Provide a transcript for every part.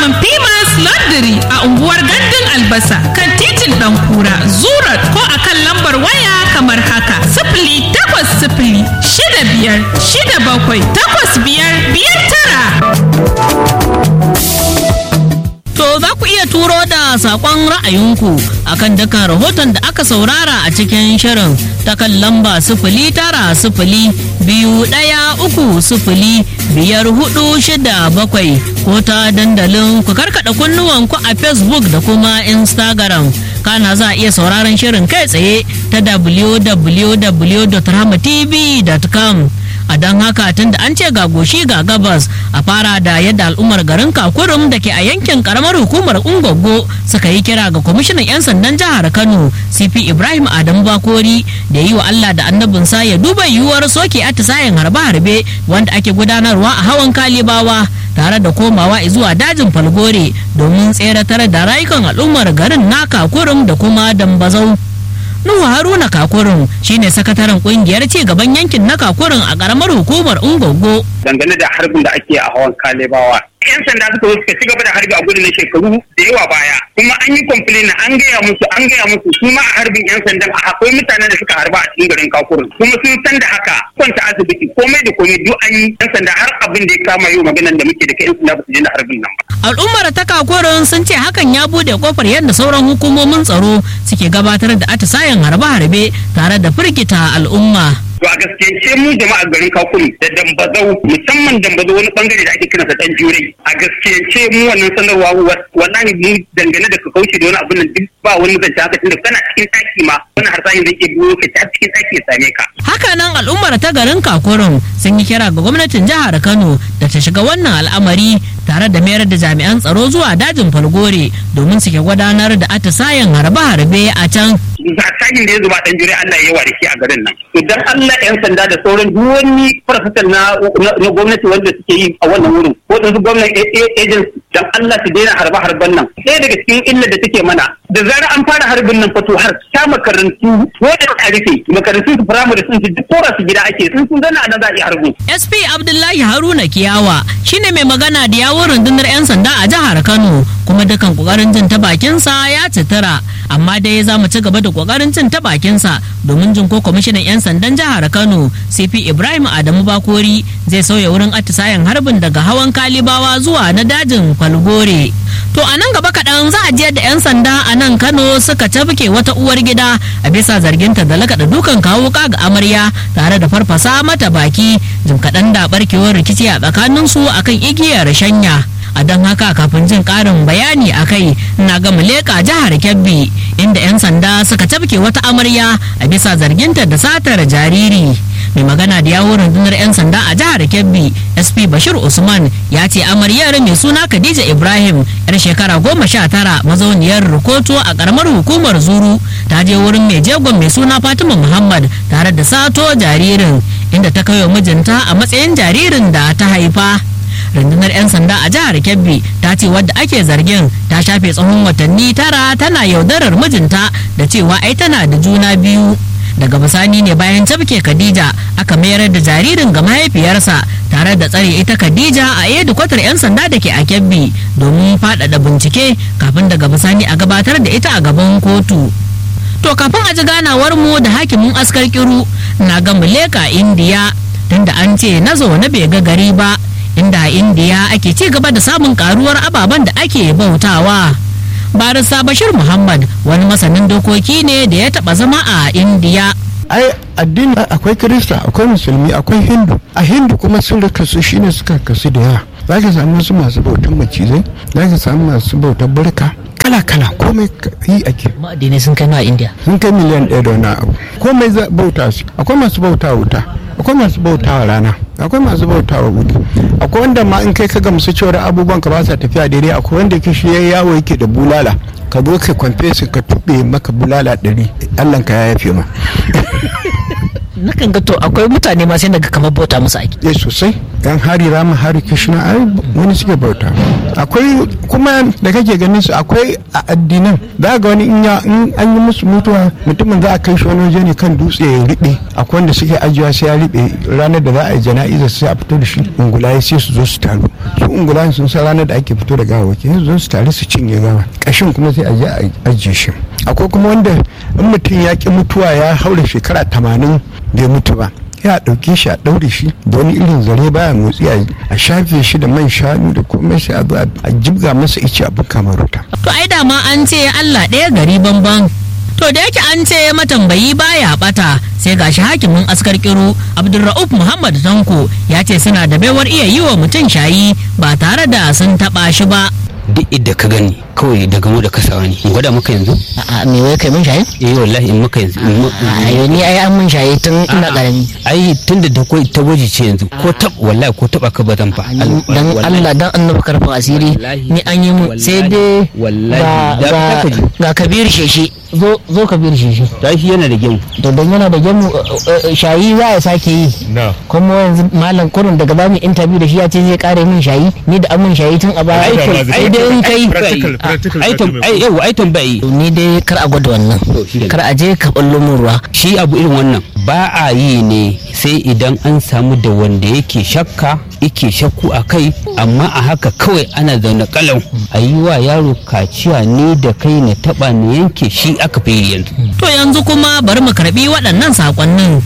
shagon Pimas Laundry a unguwar Gandun Albasa kan titin Ɗankura, Zurat ko a kan lambar waya kamar haka. Sifili takwas sifili shida biyar shida bakwai takwas biyar biyar tara. To za ku iya turo da saƙon ra'ayinku akan dukkan rahoton da aka saurara a cikin shirin ta kan lamba sifili tara sifili biyu ɗaya uku sifili biyar hudu shida bakwai ko ta dandalin ku karkaɗa kunnuwanku a Facebook da kuma Instagram. Kana za a iya sauraron shirin kai tsaye ta www.rahmatv.com. a don haka tun da an ce ga goshi ga gabas a fara da yadda al'ummar garin kakurum da ke a yankin karamar hukumar ungogo suka yi kira ga kwamishinan 'yan sandan jihar kano cp ibrahim adamu bakori da yi wa allah da annabinsa ya duba yiwuwar soke atisayen harbe-harbe wanda ake gudanarwa a hawan kalibawa tare da komawa zuwa dajin falgore domin tseratar da rayukan al'ummar garin na kakurum da kuma dambazau Nuhu Haruna Kakurin shine sakataren kungiyar ci gaban yankin na Kakurin a karamar hukumar Ungogo. Dangane da harbin da ake a hawan Kalebawa. 'Yan sanda suka zo suka ci gaba da harbi a gudun shekaru da yawa baya. Kuma an yi complain an gaya musu an gaya musu su ma a harbin 'yan sandan a akwai mutanen da suka harba a cikin garin Kakurin. Kuma sun san da haka kwanta asibiti komai da komai duk an yi 'yan sanda har abin da ya kama yau maganan da muke da kai 'yan sanda ba su je da harbin nan ba. Al'ummar ta Kakurin sun ce hakan ya bude kofar yadda sauran hukumomin tsaro suke gabatar da atisayen harbe-harbe tare da firgita al'umma. To a gaskiyance mu jama'ar garin Kakuri da Dambazau musamman Dambazau wani bangare da ake kiransa dan Jurai. A gaskiyance mu wannan sanarwa wallahi mu dangane da ka kauce da wani abin nan duk ba wani zance haka tunda kana cikin ɗaki ma wani harsayin da ke biyo ka ta cikin ɗaki ya same ka. Hakanan al'ummar ta garin Kakurin sun yi kira ga gwamnatin jihar Kano da ta shiga wannan al'amari tare da mayar da jami'an tsaro zuwa dajin Falgore domin su ke gudanar da atisayen harbe-harbe a can. Hasashen da ya zuba dan Jurai Allah ya yawa da shi a garin nan. Idan Allah 'yan sanda da sauran duk wani farfasar na gwamnati wanda suke yi a wannan wurin ko da su gwamnati agency dan Allah su daina harba harban nan ɗaya daga cikin illa da take mana da zarar an fara harbin nan fato har ta makarantu ko da a rufe makarantu su firamare sun su duk tora su gida ake sun sun zana nan za a yi harbi. SP Abdullahi Haruna Kiyawa shine mai magana da yawon rundunar 'yan sanda a jihar Kano kuma dukan kokarin jin ta bakinsa ya citira amma dai za mu ci gaba da kokarin jin ta bakinsa domin jin ko kwamishinan 'yan sandan jihar Kano CP Ibrahim Adamu Bakori zai sauya wurin atisayen harbin daga hawan Kalibawa zuwa na dajin Falgore. To a nan gaba kaɗan za a jiyar da 'yan sanda a nan Kano suka tafke wata uwar gida a bisa zarginta da lakaɗa dukan kawo ga amarya tare da farfasa mata baki jim kaɗan da barkewar rikici a tsakaninsu akan igiyar shanya. a don haka kafin jin karin bayani a kai na ga leƙa jihar kebbi inda 'yan sanda suka tafke wata amarya a bisa zarginta da satar jariri mai magana da yawon rundunar 'yan sanda a jihar kebbi sp bashir usman ya ce amaryar mai suna khadija ibrahim yar shekara goma sha tara mazauniyar rukoto a karamar hukumar zuru ta je wurin mai jegon mai suna fatima muhammad tare da sato jaririn inda ta kai wa mijinta a matsayin jaririn da ta haifa rundunar 'yan sanda a jihar kebbi ta ce wadda ake zargin ta shafe tsawon watanni tara tana yaudarar mijinta da cewa ai tana da juna biyu daga bisani ne bayan tafke khadija aka mayar da jaririn ga mahaifiyarsa tare da tsare ita khadija a yadda kwatar 'yan sanda da ke a kebbi domin faɗaɗa bincike kafin daga bisani a gabatar da ita a gaban kotu to kafin a ji ganawar mu da hakimin askar kiru na ga muleka indiya tunda an ce na zo na bai ga gari ba inda a indiya ake ci gaba da samun karuwar ababen da ake bautawa barista bashir muhammad wani masanin dokoki ne da ya taba zama a indiya ai addini akwai kirista akwai musulmi akwai hindu a hindu kuma sun rika su shine suka kasu da yawa za ka samu wasu masu bautan macizai za ka samu masu bautan barka kala kala komai yi ake ma'adinai sun kai a indiya sun kai miliyan ɗaya da wani abu komai bauta su akwai masu bauta wuta akwai masu bautawa rana akwai masu bautawa wuri akwai wanda ma in kai ka gamsu cewar abubuwan ka ba sa tafiya daidai akwai wanda ke shi yawo yake da bulala ka zo ka kwamfe su ka tuɓe maka bulala ɗari allan ka ya yafe ma nakan ga to akwai mutane ma sai daga kamar bauta musu ake eh sosai yan hari rama hari kishina ai wani suke bauta akwai kuma da kake ganin su akwai a addinan za ga wani in ya in an yi musu mutuwa mutumin za a kai shi wani waje ne kan dutse ya riɓe akwai wanda suke ajiyewa sai ya riɓe ranar da za a yi jana'iza sai a fito da shi ungulaye sai su zo su taru su ungulayen sun san ranar da ake fito da gawawaki sai su zo su taru su cinye gawa kashin kuma sai a je a ajiye shi akwai kuma wanda in mutum ya ki mutuwa ya haura shekara tamanin bai mutu ba ya ɗauke shi a ɗaure shi da wani irin zare baya motsi a shafe shi da man shanu da komai sai a zo a jibga masa ice a buka maruta. To ai da ma an ce Allah ɗaya gari banban. To da yake an ce matambayi baya bata sai gashi hakimin askar kiro Abdulra'uf Muhammad Tanko ya ce suna da baiwar iya yi wa mutum shayi ba tare da sun taɓa shi ba. duk idda ka gani kawai daga mu da kasawa ne in gwada maka yanzu a me wai kai mun shaye eh wallahi in maka yanzu in ma- ayo ni ai an mun shaye tun ina karami ai tunda da kai ta gwaji ce yanzu ko tab wallahi ko taba ka bazan fa dan Allah dan annabi karfin asiri ni an yi mun sai dai wallahi ga da ba ga ka ji ga kabir sheshe zo zo kabir sheshe ta shi yana da gemu to dan yana da gemu uh, uh, shayi za ya sake yi kuma yanzu malam kurun daga ba mu interview da shi ya ce zai kare min shayi ni da an mun shayi tun a baya sai dai in kai ai tam ai yau ai tambayi ni dai kar a gwada wannan To, shi kenan. kar a je ka ballo min ruwa shi abu irin wannan ba a yi ne sai idan an samu da wanda yake shakka yake shakku a kai amma a haka kawai ana zaune kalau a yi wa yaro kaciya ne da kai na taba na yanke shi aka fi yi yanzu To yanzu kuma bari mu karɓi waɗannan saƙonnin.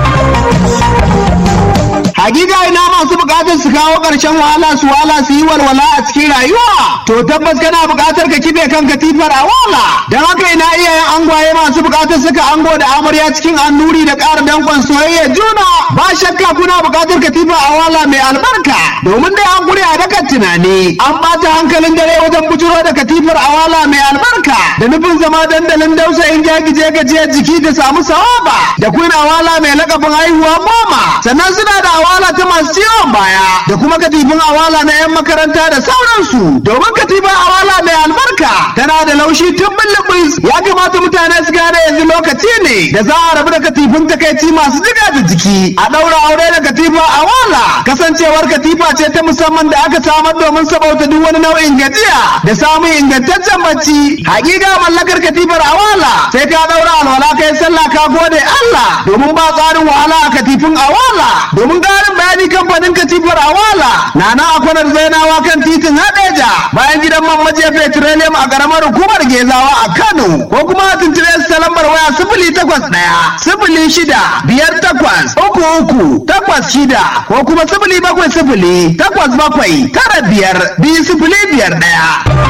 Hakika ina masu bukatar su kawo ƙarshen wahala su wala su yi walwala a cikin rayuwa. To tabbas kana bukatar ka kibe kan katifar a wala. Don haka ina iyayen angwaye masu bukatar saka ango da amarya cikin annuri da ƙara danƙon soyayya juna. Ba shakka kuna bukatar katifa a wala mai albarka. Domin dai an kure a dakan tunani. An ɓata hankalin dare wajen bujuro da katifar a wala mai albarka. Da nufin zama dandalin dausayin jagije gajiyar jiki da samu sawaba. Da kuna wala mai lakabin haihuwa goma. Sannan suna da awala ta masu ciwon baya da kuma katifin awala na 'yan makaranta da sauransu domin katifin awala mai albarka tana da laushi tun bulbus ya kamata mutane su gane yanzu lokaci ne da za a rabu da katifin takaici masu jiga da jiki a ɗaura aure da katifa awala kasancewar katifa ce ta musamman da aka samar domin sabauta duk wani nau'in gajiya da samun ingantaccen bacci hakika mallakar katifar awala sai ka ɗaura alwala kai sallah ka gode Allah domin ba tsarin wahala a katifin awala domin ƙarin bayani kamfanin katifar awala na na akwanar zainawa kan titin hadeja bayan gidan man maje petroleum a ƙaramar hukumar gezawa a kano ko kuma a tuntube su ta lambar waya sifili takwas ɗaya sifili shida biyar takwas uku uku takwas shida ko kuma sifili bakwai sifili takwas bakwai tara biyar biyu sifili biyar ɗaya.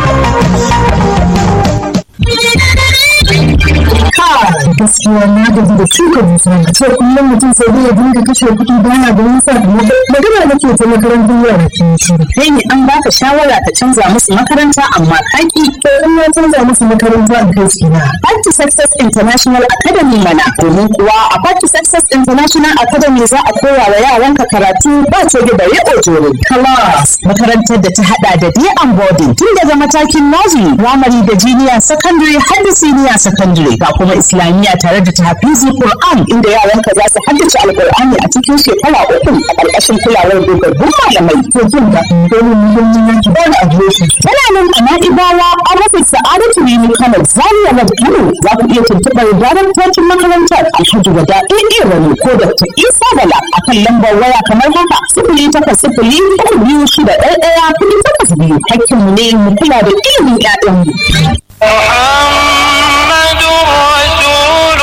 gaskiya na gaji da shuka dusa a ce kullum mutum sai dai ya dinga kashe kuɗi bana da nisa magana nake ta makarantar yara kin shiru kai ne an baka shawara ka canza musu makaranta amma kaki to in na canza musu makaranta a kai su na Party Success International Academy mana domin kuwa a Party Success International Academy za a koya wa yaranka karatu ba ce da bare ojoro class makarantar da ta hada da day and boarding tun daga matakin nursery primary da junior secondary har da senior secondary ga kuma islamiyya tare da tahfizi Qur'an inda yaranka za su haddace alqur'ani a cikin shekara uku a ƙarƙashin kulawar dogaggun malamai to jin da domin muhimmin yanki ba da adireshi Tana nan a Na'ibawa an rufe Sa'adatu Rimi Kano Zaria Road Kano za ku iya tuntuɓar daraktocin makarantar Alhaji Wada AA Rani ko Dr. Isa Bala a kan lambar waya kamar haka sifili takwas sifili uku biyu shida ɗaya ɗaya kuɗi takwas biyu hakkinmu ne mu kula da ilimin 'ya'yanmu. محمد رسول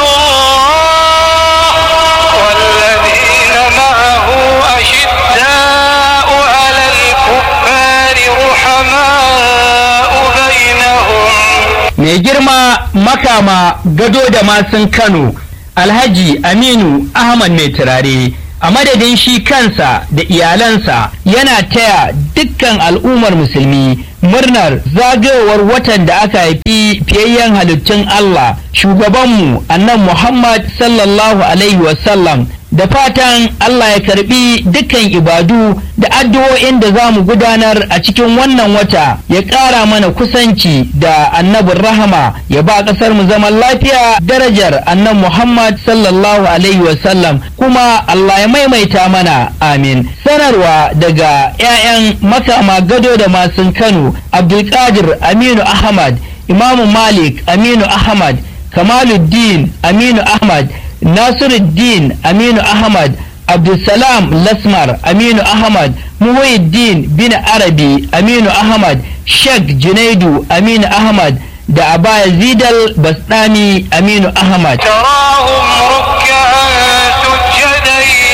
الله والذين معه أشداء على الكفار رحماء بينهم mai girma makama gado da masun kano alhaji aminu ahmad mai turare a madadin shi kansa da iyalansa yana taya dukkan al'ummar musulmi murnar zagayowar watan da aka haifi fiyayyen halittun allah shugabanmu annan muhammad sallallahu alaihi wasallam da fatan Allah ya karbi dukkan ibadu da addu'o'in da za mu gudanar a cikin wannan wata ya ƙara mana kusanci da annabin rahama ya ba ƙasar mu zaman lafiya darajar annan Muhammad sallallahu alaihi wasallam kuma Allah ya maimaita mana amin sanarwa daga 'ya'yan makama gado da masun Kano Abdulkadir Aminu Ahmad Imamu Malik Aminu Ahmad Kamaluddin Aminu Ahmad Nasiruddin Aminu Ahmad Abdulsalam Lasmar Aminu Ahmad Muhyiddin bin Arabi Aminu Ahmad Sheikh Junaidu Aminu Ahmad da Abaya Zidal Basdami Aminu Ahmad. تراهم ركعا سجدا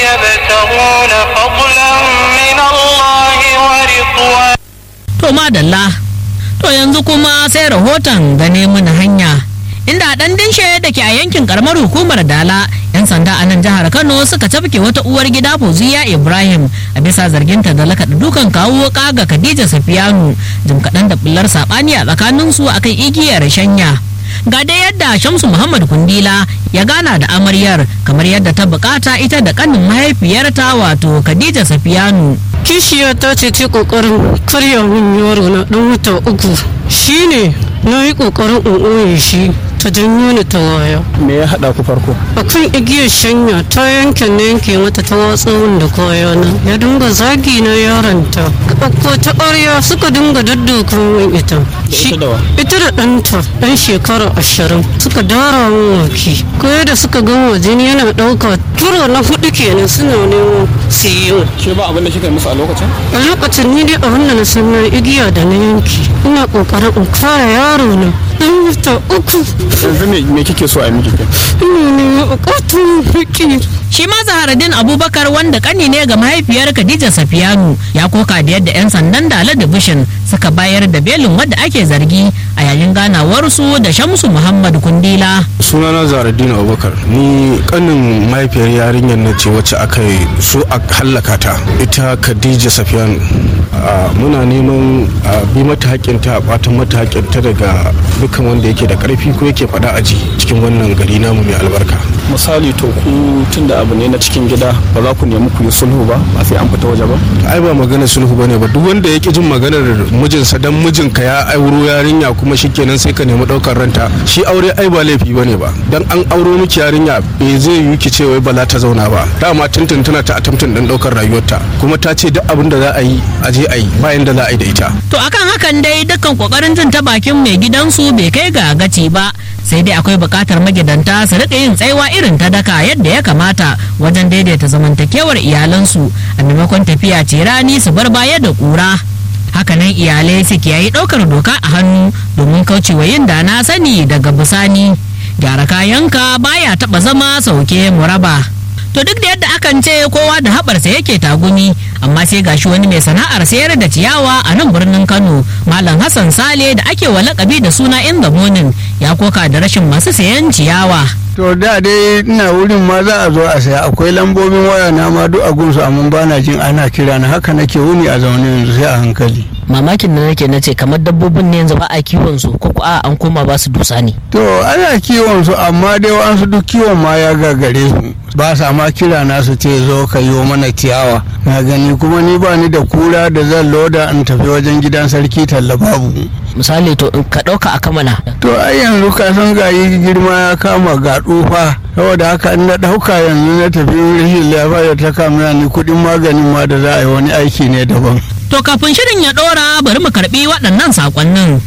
يبتغون فضلا من الله ورضوانا To madalla, to yanzu kuma sai rahoton gane mana hanya. Inda a ɗan dinshe da ke a yankin karamar hukumar Dala, 'yan sanda a nan jihar Kano suka tafke wata uwar gida Fauziya Ibrahim a bisa zarginta da lakaɗa dukan kawo ga Khadija Safiyanu jim kaɗan da bullar saɓani a tsakaninsu akan igiyar shanya. Ga dai yadda Shamsu Muhammad Kundila ya gana da amaryar kamar yadda ta bukata ita da kanin mahaifiyarta wato Khadija Safiyanu. kishiya ta ce ce kokarin karya min yaro na dan wata uku shine na yi kokarin in ɓoye shi ta janyo ni ta waya me ya haɗa ku farko akan igiyar shanya ta yanke na yanke mata ta watsa min da kayana ya dinga zagi na yaronta ko ta ƙarya suka dinga daddokan min ita ita da wa? ita da ɗanta ɗan shekara ashirin suka dara min waki ko da suka gama jini yana ɗauka turo na hudu kenan suna neman siyo ke ba abin da kika yi musu a lokacin a lokacin ni dai abin da na san na igiya da na yanki ina kokarin in fara yaro na dan wata uku yanzu me me kike so a yi miki kai ina ne bukatun fiki Shi ma Zaharaddin Abubakar wanda kani ne ga mahaifiyar Khadija Safiyanu ya koka da yadda 'yan sandan Dala Division suka bayar da belin wadda ake zargi a yayin ganawarsu da Shamsu Muhammad Kundila. sunana zaradin abubakar ni kanin mahaifiyar yarinyar na ce wacce aka yi so a hallaka ta ita khadija safiyan a, muna neman a bi mata haƙƙinta a ɓatan mata haƙƙinta daga dukkan wanda yake da ƙarfi ko yake faɗa aji cikin wannan gari namu mai albarka misali to ku tunda abu ne na cikin gida ba za ku nemi ku yi sulhu ba ba sai an fita waje ba ai ba maganar sulhu bane ba duk wanda ya ki jin maganar mijinsa dan mijinka ya auro yarinya kuma shikenan sai ka nemi ɗaukar ranta shi aure ai ba laifi bane ba dan an auro miki yarinya bai zai yi ki ce wai ba za ta zauna ba dama tuntun tana ta attempting din ɗaukar rayuwarta kuma ta ce duk abin da za a yi a je a yi bayan da za a yi da ita To akan hakan dai dukkan kokarin jin ta bakin mai gidansu bai kai ga gaci ba sai dai akwai bukatar magidanta su rika yin tsaiwa irin ta daka yadda ya kamata wajen daidaita zamantakewar iyalansu a maimakon tafiya ce rani su bar baya da kura. hakanan iyalai su kiyayi ɗaukar doka a hannu domin kaucewa yin da na sani daga bisani gyara kayanka baya taɓa zama sauke muraba. to duk da yadda akan ce kowa da haɓarsa yake tagumi amma sai gashi wani mai sana'ar sayar da ciyawa a nan birnin kano malam hassan sale da ake wa lakabi da suna in the morning ya koka da rashin masu sayan ciyawa to da dai ina wurin ma za a zo a saya akwai lambobin waya na ma duk a gunsu amma ba na jin ana kira na haka nake wuni a zaune yanzu sai a hankali mamakin da nake na ce kamar dabbobin ne yanzu ba a kiwon su ko a an koma ba su dusa ne to ana kiwon su amma dai wasu duk kiwon ma ya gagare su ba sa ma kira na su ce zo ka yi mana ciyawa na gani kuma ni ba ni da kura da zan loda in tafi wajen gidan sarki talla babu misali to in ka ɗauka a kamana to ai yanzu ka san gayi girma ya kama ga tsufa saboda haka in na ɗauka yanzu na tafi rashin lafiya ta kama ni kuɗin maganin ma da za a yi wani aiki ne daban to kafin shirin ya ɗora bari mu karɓi waɗannan saƙonnin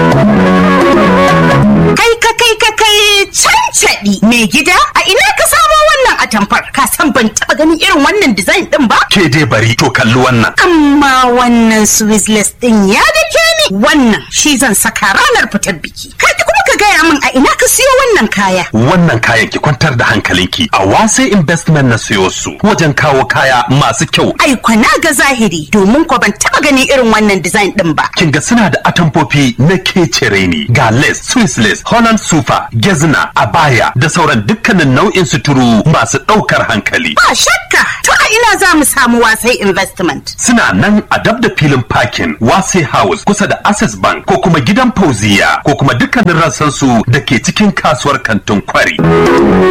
Kai ka kai ka kai cancaɗi mai gida a ina ka samo wannan atamfar ka san ban taɓa ganin irin wannan design ɗin ba? Ke dai bari to kalli wannan. Amma wannan Swizzless ɗin ya dake ni wannan shi zan saka ranar fitar biki. Kai kuma ka gaya min a ina ka siyo wannan kaya. Wannan kayan ki kwantar da hankalinki a wase investment na siyo su wajen kawo kaya masu kyau. Ai kwana ga zahiri domin ko ban taɓa ganin irin wannan design ɗin ba. Kin ga suna da atamfofi na kecere ne ga lace, Swiss lace, Holland super, gezna, abaya da sauran dukkanin nau'in suturu masu ɗaukar hankali. Ba shakka to a ina za mu samu wasai investment. Suna nan a dab da filin parking Wase House kusa da Access Bank ko kuma gidan Fauziya ko kuma dukkanin rassansu da ke cikin kasuwar kantin kwari.